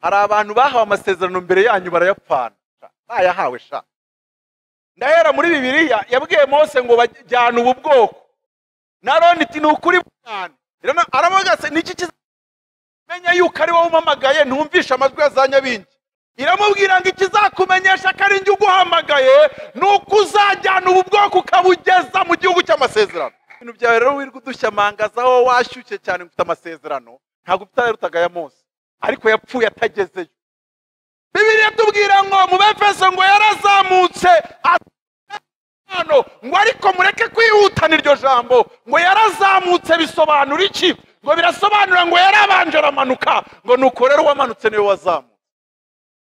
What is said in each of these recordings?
hari abantu bahawe amasezerano mbere yanyu barayapfana ntayahawe sha ndahera muri bibiliya yabwiye mose ngo bajyane ubu bwoko na roni iti ni ukuri cyane aravuga ati niki kizamenya yuko ari wowe umpamagaye ntumvishe amajwi ya za nyabingi iramubwira ngo ikizakumenyesha ko ari njye uguhamagaye ni uko uzajyana ubu bwoko ukabugeza mu gihugu cy'amasezerano ibintu byawe rero wirirwa udushyamanga aho washyushye cyane ufite amasezerano ntabwo utararutaga ya mose ariko yapfuye atagezeyo bibiriya tubwira ngo mu befeso ngo yarazamutse hano ngo ariko mureke kwihutana iryo jambo ngo yarazamutse bisobanura iki ngo birasobanura ngo yarabanje aramanuka ngo nuko rero uwamanutse niwe wazamutse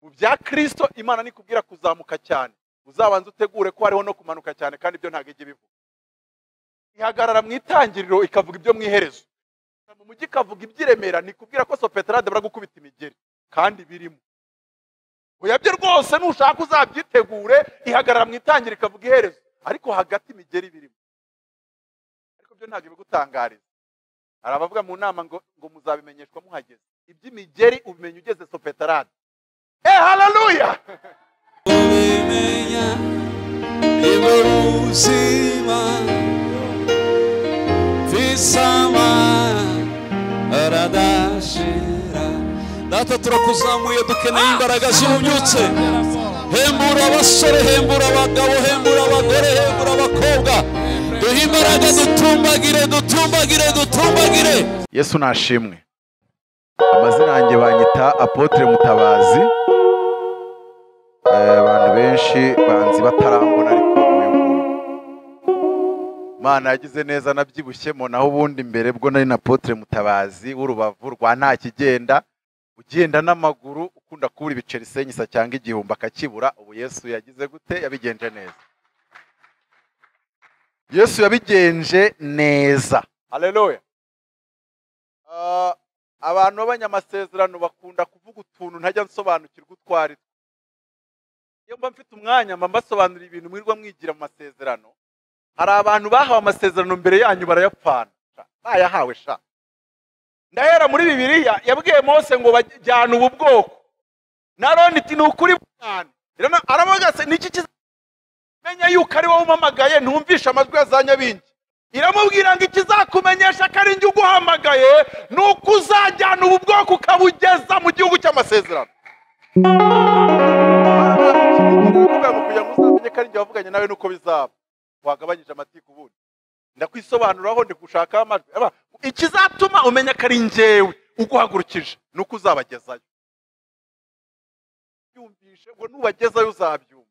mu bya kirisito imana nikubwira kuzamuka cyane uzabanza utegure ko hariho no kumanuka cyane kandi ibyo ntabwo ijya ibivuga ihagarara mu itangiriro ikavuga ibyo mu iherezo mu mujyi ikavuga iby'iremera nikubwira ko sopeterade baragukubita imigeri kandi birimo oya byo rwose nushaka uzabyitegure ihagarara mu itangiriro ikavuga iherezo ariko hagati imigeri birimo ariko byo ntabwo ibigutangariza hari abavuga mu nama ngo ngo muzabimenyeshwa muhageze iby'imigeri ubimenya ugeze sopeterade Eh, haleluya! ubimenya nibwo buzima visama aradashira data turakuzamuye dukeneye imbaraga z'ububyutse hembura abasore hembura abagabo hembura abagore hembura abakobwa duhe imbaraga dutumbagire dutumbagire dutumbagire yesu nashimwe amazina yanjye banyita apotre mutabazi Eh, abantu benshi banzi batarambona ariko uyu nguyu imana yagize neza nabyibushyemo naho ubundi mbere bwo nari na apotre mutabazi w'urubavu rwa nta kigenda ugenda n'amaguru ukunda kubura ibiceri senyisa cyangwa igihumbi akakibura ubu yesu yagize gute yabigenje neza yesu yabigenje neza haleluya Ah, abantu b'abanyamasezerano bakunda kuvuga utuntu ntajya nsobanukirwa utwo ari two iyo mba mfite umwanya mba mbasobanurira ibintu mwirirwa mwigira mu masezerano hari abantu bahawe amasezerano mbere yanyu barayapfana sha, ntayahawe sha ndahera muri bibiliya yabwiye mose ngo bajyane ubu bwoko na roni iti ni ukuri cyane aravuga ati niki kizamenya yuko ari wowe umpamagaye ntumvishe amajwi ya za nyabingi iramubwira ngo ikizakumenyesha ko ari njye uguhamagaye ni uko uzajyana ubu bwoko ukabugeza mu gihugu cy'amasezerano kugira ngo uzamenye ko ari njye wavuganye nawe nuko bizaba wagabanyije amatiku ubundi ndakwisobanuraho ndikushakaho amajwi Aba, ikizatuma umenya ko ari njyewe uguhagurukije ni uko uzabagezayo yumvishe ngo nubagezayo uzabyumva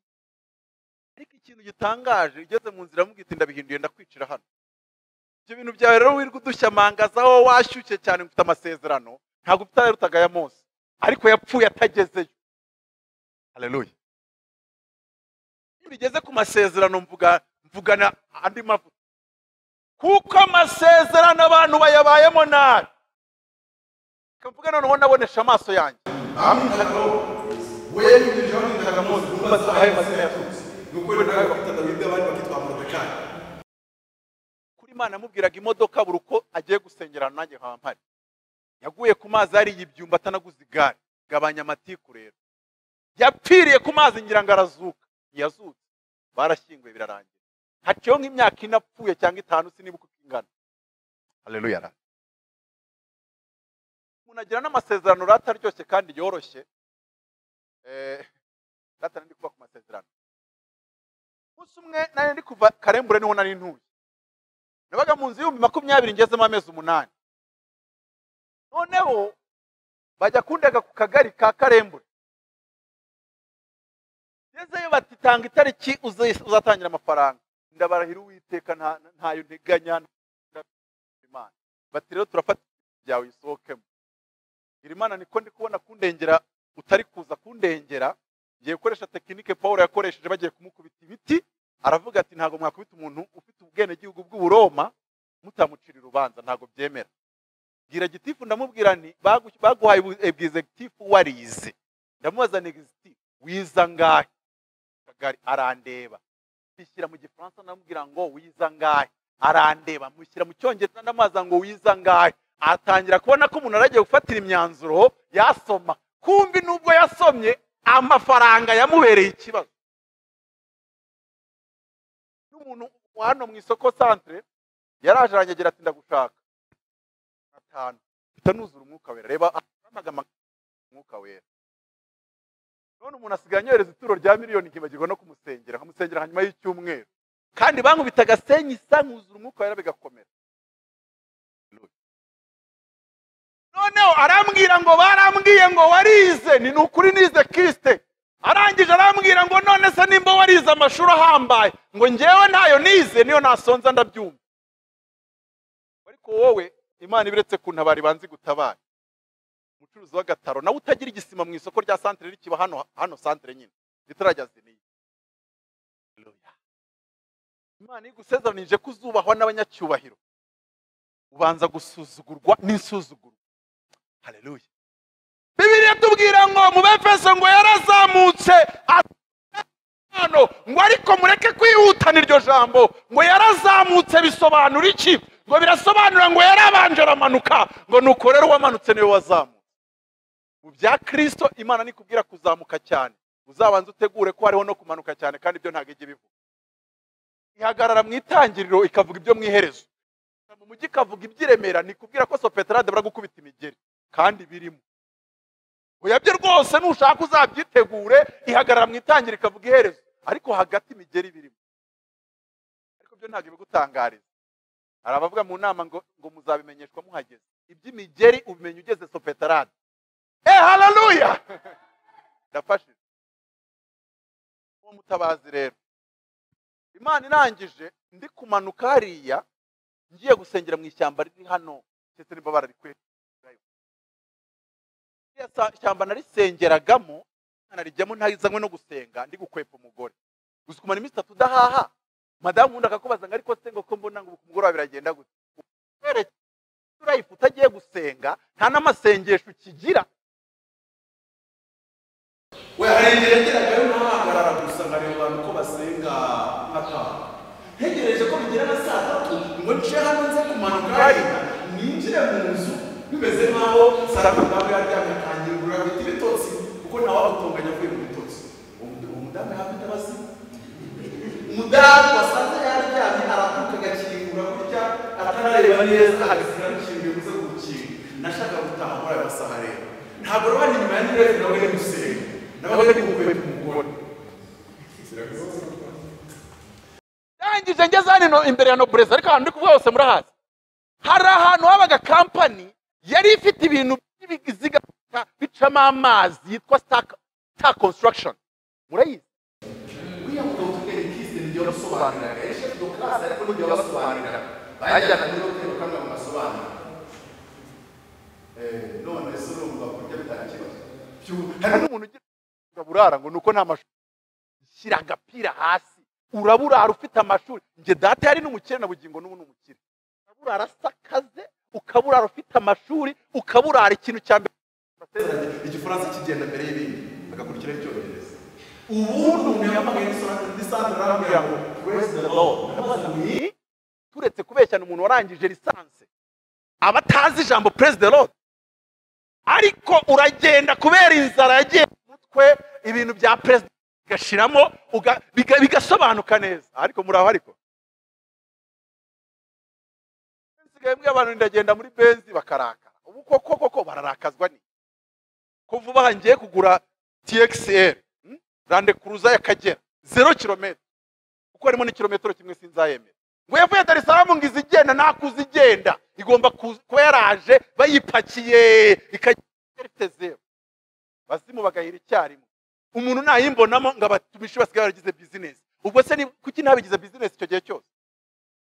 ariko ikintu gitangaje ugeze mu nzira mubwite ndabihinduye ndakwicira hano ibyo bintu byawe rero wirirwa udushyamanga aho washyushye cyane ngo ufite amasezerano ntabwo utararutaga ya mose ariko yapfuye atagezeyo haleluya iyo bigeze ku masezerano mvuga mvugana andi mavuta kuko amasezerano abantu bayabayemo nabi mvuga noneho nabonesha amaso yanjye kuri imana yamubwiraga imodoka buri uko agiye gusengera ahantu nanjye haba mpari yaguye ku mazi hariya ibyumba atanaguze igare gabanya amatiku rero yapfiriye ku mazi ngira ngo arazuka ntiyazutse barashyinguye birarangira haciyeho nk'imyaka ine apfuye cyangwa itanu sinibuka uko ingana haleluya ra umuntu agira n'amasezerano rata aryoshye kandi yoroshye Eh, rata nari ndi kuba ku masezerano umunsi umwe nari ndi kuva karembure niho nari ntuye nabaga mu nzu y'ibihumbi makumyabiri ngezemo amezi umunani noneho bajya kundega ku kagari ka karembure ngezeyo bati tanga itariki uzi- uzatangira amafaranga ndabarahira uwiteka nta- ntayo nteganya nta- Imana bati rero turafata ibintu byawe uyisohokemo iri mana niko ndi kubona kundengera utari kuza kundengera ngiye gukoresha tekinike paul yakoresheje bagiye kumukubita ibiti aravuga ati ntabwo mwakubita umuntu ufite ubwenegihugu bw'uburoma mutamucira urubanza ntabwo byemera bwira gitifu ndamubwira nti "Bagu- baguhaye ubu- ebwizegitifu warize ndamubaza negizitifu wiza angahe kagari arandeba bishyira mu gifaransa ndamubwira ngo wiza angahe arandeba mushyira mu cyongereza ndamubaza ngo wiza angahe atangira kubona ko umuntu aragiye gufatira imyanzuro yasoma ko rukumbi nubwo yasomye amafaranga yamubereye ikibazo n'umuntu hano mu isoko santire yaraje aranyagira ati ndagushaka atanu mpita nuzura umwuka wera reba amagama umwuka wera none umuntu asigaye anyohereza ituro rya miliyoni nkibagirwa no kumusengera nkamusengera hanyuma y'icyumweru kandi bankubita agasenyi isa nkuzura umwuka wera bigakomera noneho arambwira ngo barambwiye ngo warize ni ukuri nize kisite arangije arambwira ngo none se nimba warize amashuri ahambaye ngo ngewe ntayo nize niyo nasonza ndabyumva ariko wowe imana ibiretse kuntabara banzi gutabara umucuruzi w'agataro nawe utagira igisima mu isoko rya santire rikiba hano hano santire nyine ritarajya ziniye imana igusezanije ko uzubahwa n'abanyacyubahiro ubanza gusuzugurwa n'insuzugurwa hareruye bibiriya tubwira ngo mu befeso ngo yarazamutse hano ngo ariko mureke kwihutana iryo jambo ngo yarazamutse bisobanura iki ngo birasobanura ngo yarabanje aramanuka ngo nuko rero uwamanutse niwe wazamutse mu bya kirisito imana nikubwira kuzamuka cyane uzabanza utegure ko hariho no kumanuka cyane kandi ibyo ntabwo ijya ibivuga ihagarara mu itangiriro ikavuga ibyo mu iherezo mu mujyi ikavuga iby'iremera nikubwira ko sopeterade baragukubita imigeri kandi birimo uyabye rwose nushaka uzabyitegure ihagarara mu itangira ikavuga iherezo ariko hagati imigeri birimo ariko byo ntabwo ibigutangariza hari abavuga mu nama ngo ngo muzabimenyeshwa muhageze iby'imigeri ubimenya ugeze sopetarade e hararuya ndafashije uwo mutabazi rero imana irangije ndi kumanuka hariya ngiye gusengera mu ishyamba riri hano ndetse n'imbabara rikwiye iriya shyamba narisengeragamo narijyamo ntazanywe no gusenga ndi gukwepa umugore gusa kumara iminsi itatu udahaha madamu wundi akakubaza ngo ariko se ngo ko mbona ngo umugoroba biragenda gutya urayifu utagiye gusenga nta n'amasengesho ukigira we harengera geragayo ntahagarara gusa nkareba abantu ko basenga nkataha ntegereje ko bigera na saa tatu ngo nce hano nze kumanuka hariya ninjire mu nzu bimeze nk'aho saramu nawe yaryamye atangira kurura ibiti bitotsi kuko nawe awutunganya avuye mu bitotsi uwo mudamu yahabwa imbabazi umudamu wasanze yaryamye arakuka agakingura gutya atarareba neza agasira n'ikintu bivuze ku rukingo nashaka gutaha muri ayo masaha rero ntabwo rero hano inyuma ya nirere nawe ni gusenga nawe ni gukwepa umugore ndangije ngeze hano imbere ya nobureza ariko ahantu ndi kuvuga hose murahazi hari ahantu habaga kampani yari ifite ibintu by'ibiziga bicamo amazi yitwa sita konsitaragishoni murayizi uriya mugabo utubwira ikizere n'igihe basobanurira benshi do kasi ariko n'igihe basobanurira bayajyana muri hoteli bakanga mu masobanuro none se urumva kurya bitakibazo hari n'umuntu ugira burara ngo ni uko nta mashuri shyira agapira hasi uraburara ufite amashuri njye data yari n'umukire na bugingo n'ubu ni umukire uraburara asakaze ukaburara ufite amashuri ukaburara ikintu cya mbere igifaransa kigenda mbere y'ibindi agakurikira icyongereza ubundi umuntu yambaye lisansi arambwira ngo purezi de lo turetse kubeshyana umuntu warangije lisansi aba atazi ijambo purezi de lo ariko uragenda kubera inzara yagiye mu mutwe ibintu bya perezida bigashiramo uga- biga- bigasobanuka neza ariko muri aho ariko nsigaye mbwira abantu ndagenda muri benzi bakarakara ubu koko koko bararakazwa ni kuva ubu aha ngiye kugura txl hmm? rande kuruza y'akagera zero kilometero kuko harimo n'ikilometero kimwe sinzayemera ngo yavuye dar es salaam ngo izigenda nakuze igenda igomba kuza- kuba yaraje bayipakiye ikagera ifite zero bazimu bagahira icyarimwe umuntu nayimbonamo ngo abatumishi basigaye baragize bizinesi ubwo se ni kuki ntabigize bizinesi icyo gihe cyose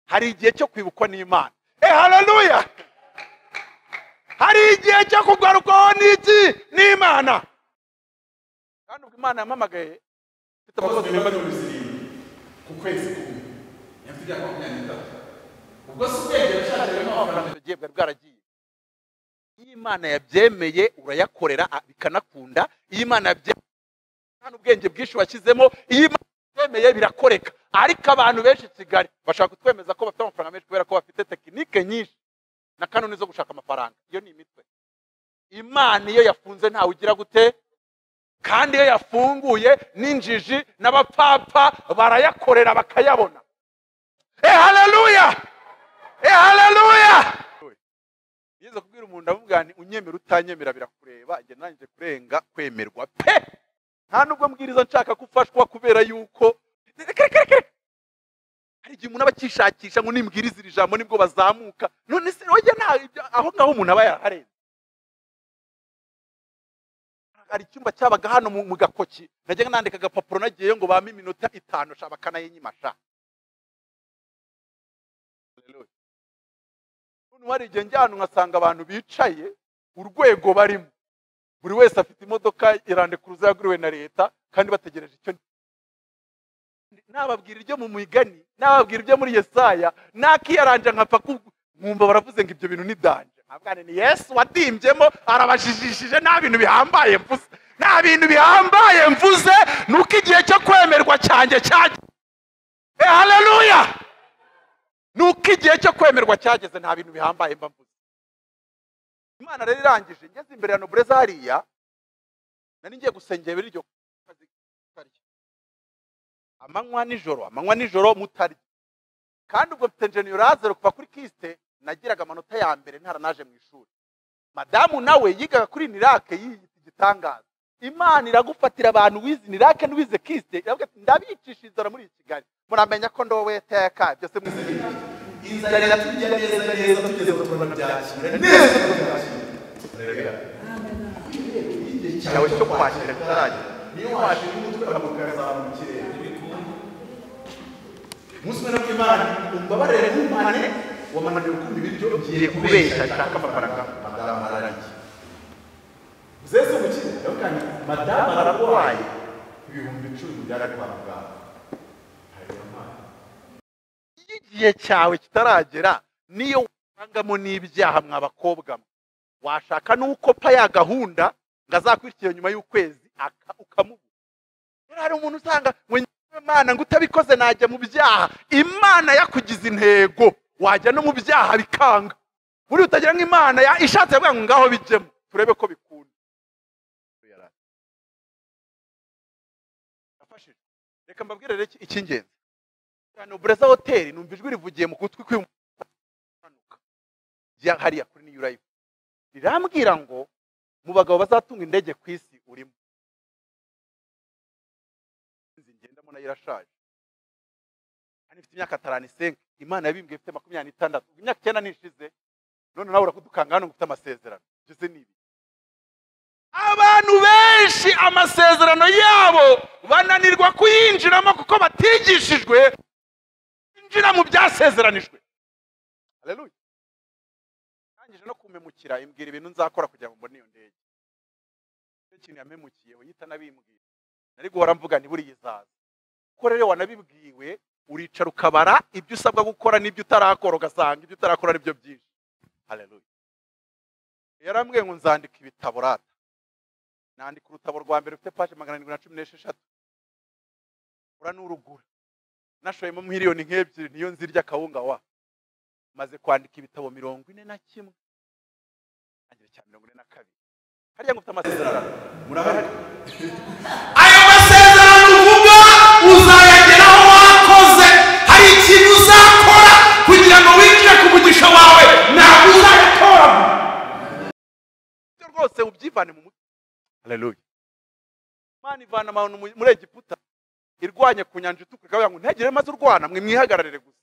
hari igihe cyo kwibukwa n'imana e hararuya hari igihe cyo kugarukwaho n'iki n'imana kandi ubwo imana yampamagaye mfite amakosa meza mirongo irindwi ku kwezi kumwe nyafite imyaka makumyabiri n'itatu ubwo si ubwenge yashakiyemo amafaranga bugiye bwari bwaragiye iyo imana yabyemeye urayakorera a- bikanakunda iyo imana yabyemeye nta n'ubwenge bwinshi washyizemo iyo imana yabyemeye birakoreka ariko abantu benshi i kigali bashaka kutwemeza ko bafite amafaranga menshi kubera ko bafite tekinike nyinshi na kanuni zo gushaka amafaranga iyo ni imitwe imana iyo yafunze ntawe ugira gute kandi iyo yafunguye n'injiji n'abapapa barayakorera bakayabona eh haleluya eh haleluya yigeze kubwira umuntu avuga nti unyemera utanyemera birakureba njye nanjye kurenga kwemerwa pe nta nubwo mbwiriza nshaka ko ufashwa kubera yuko Reka, reka, reka. hari igihe umuntu aba akishakisha ngo nimbwirize iri jambo nibwo bazamuka none se oya nta ibyo- aho ngaho umuntu aba yaraharenze hari icyumba cyabaga hano mu mu gakoki najyaga nandika agapapuro nagiyeyo ngo bame iminota itanu sha bakanayinyima sha Hallelujah. None hari igihe njya ahantu nkasanga abantu bicaye urwego barimo buri wese afite imodoka irande kuruza yaguriwe na leta kandi bategereje icyo nababwira ibyo mu migani nababwira ibyo muri yesaya nakiyaranja nkapfa ku- nkumva baravuze ngo ibyo bintu ni danje nkabwana ni yesu watimbyemo arabajijishije nta bintu bihambaye mvuze nta bintu bihambaye mvuze ni uko igihe cyo kwemerwa cyanjye cyageze Eh, haleluya ni uko igihe cyo kwemerwa cyageze nta bintu bihambaye mba mvuze imana rero irangije ngeze imbere ya nobureza hariya nari ngiye gusengera iryo kazi karyo amanywa nijoro amanywa nijoro mutarya kandi ubwo mfite njeni lazaro kuva kuri kisite nagiraga amanota ya mbere ntaranaje mu ishuri madamu nawe yigaga kuri nirake yiyita igitangaza imana iragufatira abantu wize nirake n'uwize kisite iravuga ati ndabicisha inzara muri kigali muramenya ko ndowe iteka byose mwizihiye inzara iratujya neza neza tugeze ku kubona byakira neza igihe cyawe cyo kwakira kitaragera niyo washira umutwe amaguru akazamura mu kirere umunsi umwe nabwo imana umbabarire ntumane wamananiwe kumva ibiryo ugiye kubeshya nshaka amafaranga madamu ararangiye zese umukire yakanye madamu ararwaye ibihumbi icumi byari kwa muganga iyo igihe cyawe kitaragera niyo wasangamo n'ibyaha mwabakobwa mwe washaka n'ukopa ya gahunda ngo azakurikire nyuma y'ukwezi aka- ukamubura rero hari umuntu usanga ngo imana ngo utabikoze najya mu byaha imana yakugize intego wajya no mu byaha bikanga buriya utagira ngo imana ya- ishatse yavuga ngo ngaho bijyemo turebe ko bikunda Nafashije. reka mbabwire rero iki- icy'ingenzi hano bureza hoteli numva ijwi rivugiye mu gutwi kw'impanuka hariya kuri niyu rayifu rirambwira ngo mu bagabo bazatunga indege ku isi urimo inzu ngendamo nayo irashaje hano ifite imyaka atarani isenga imana yabimbwiye ifite makumyabiri n'itandatu imyaka icyenda nishize none nawe urakudukanga hano ngo ufite amasezerano byose ni ibi abantu benshi amasezerano yabo bananirwa kuyinjiramo kuko batigishijwe binjira mu byasezeranijwe haleluya ndangije no kumemukira imbwira ibintu nzakora kugira ngo mbone iyo ndege nicyo kintu yamemukiyeho yita n'abimbwira nari guhora mvuga ntiburiye izaza kuko rero iyo wanabibwiwe uricara ukabara ibyo usabwa gukora n'ibyo utarakora ugasanga ibyo utarakora ari byo byinshi haleluya yarambwiye ngo nzandika ibitabo rata nandika urutabo rwa mbere rufite paje magana arindwi na cumi n'esheshatu ura n'urugura nashoyemo miliyoni nk'ebyiri niyo nzirya akawunga wa maze kwandika ibitabo mirongo ine na kimwe ntangira cya mirongo ine na kabiri hariya ngo ufite amasezerano murabona ayo masezerano uvuga uzayageraho wakoze hari ikintu uzakora kugira ngo winjire ku mugisha wawe ntabwo uzayatora ibyo rwose ubyivane mu mutwe haleluya imana ivana abantu mu- muri egiputa irwanye ku nyanja itukura ikavuga ngo ntihagire maze urwana mwe mwihagararire gusa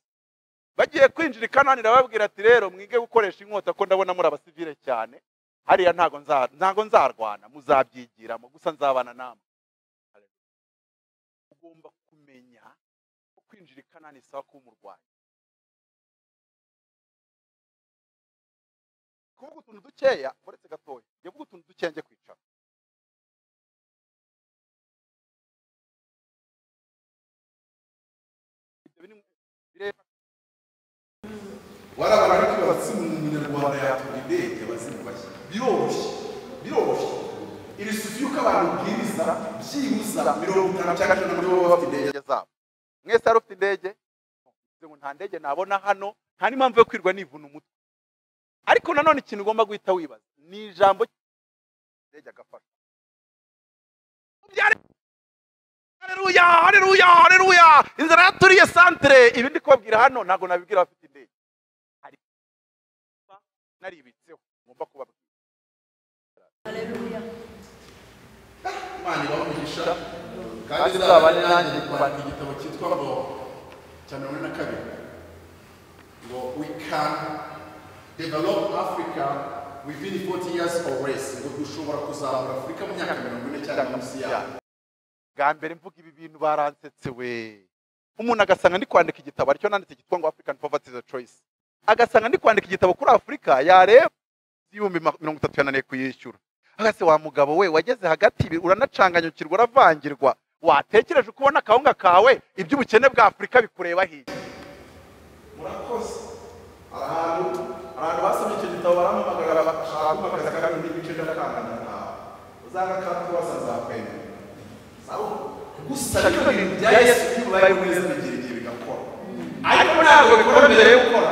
bagiye kwinjira i kanani irababwira ati rero mwige gukoresha inkota ko ndabona muri abasivile cyane hariya ntago nza- ntago nzarwana muzabyigiramo gusa nzabana namwe ugomba kumenya ko kwinjira i kanani isaba kuba umurwanyi kuvuga utuntu dukeya uretse gatoya njye kuvuga utuntu dukeya njye kwicara ibyo biri mu- bireba warabona ariko abatsi mu munyarwanda yatura indege bazimubashye biroroshye biroroshye iri suku y'uko abantu bwiriza byibuza mirongo itanu cyangwa ijana muri bo bafite indege indege zabo mwese hari ufite indege Uvuze ngo nta ndege nabona hano nta n'impamvu yo kwirwa nivuna umutwe ariko nanone ikintu ugomba guhita wibaza ni ijambo ndege agafasha hareruya hareruya hareruya inzara yaturiye santire ibi ndi kubabwira hano ntabwo nabibwira abafite indege hari naribitseho ngomba kubabwira imana ibaha umugisha kandi izabane nanjye kwandika igitabo cyitwa ngo cya mirongo ine na kabiri ngo we can develop africa within 40 years or less ngo dushobora kuzamura afurika mu myaka mirongo ine cyangwa munsi yayo bwa mbere mvuga ibi bintu baransetse we umuntu agasanga ndi kwandika igitabo aricyo nanditse cyitwa ngo african poverty is a choice agasanga ndi kwandika igitabo kuri afurika yareba ibihumbi ma- mirongo itatu yananiye kuyishyura agase wa mugabo we wageze hagati ibi, uranacanganyukirwa uravangirwa watekereje ukubona akawunga kawe iby'ubukene bwa afurika bikureba hirya murakoze hari ahantu hari ahantu basomye icyo gitabo baramuhamagara bakashaka kumakaza kandi n'ibice by'akangana ntawe uzanga kandi kubasa nzakwemera sabo gusa ibyo bintu bya yesu iyo ubaye mwiza bigira igihe bigakora ariko ntabwo bikora mbere yo gukora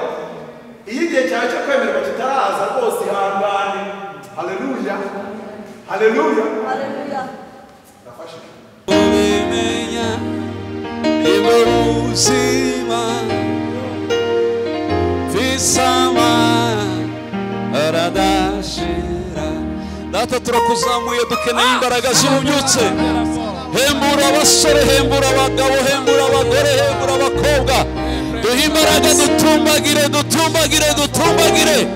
iyo igihe cyawe cyo kwemerwa kitaraza rwose ihangane haleluya haleluya ndafashije ubimenya niwe buzima visama aradashira data turakuzamuye dukeneye imbaraga zibubyutse hembura abasore hembura abagabo hembura abagore hembura abakobwa duhe imbaraga dutumbagire dutumbagire dutumbagire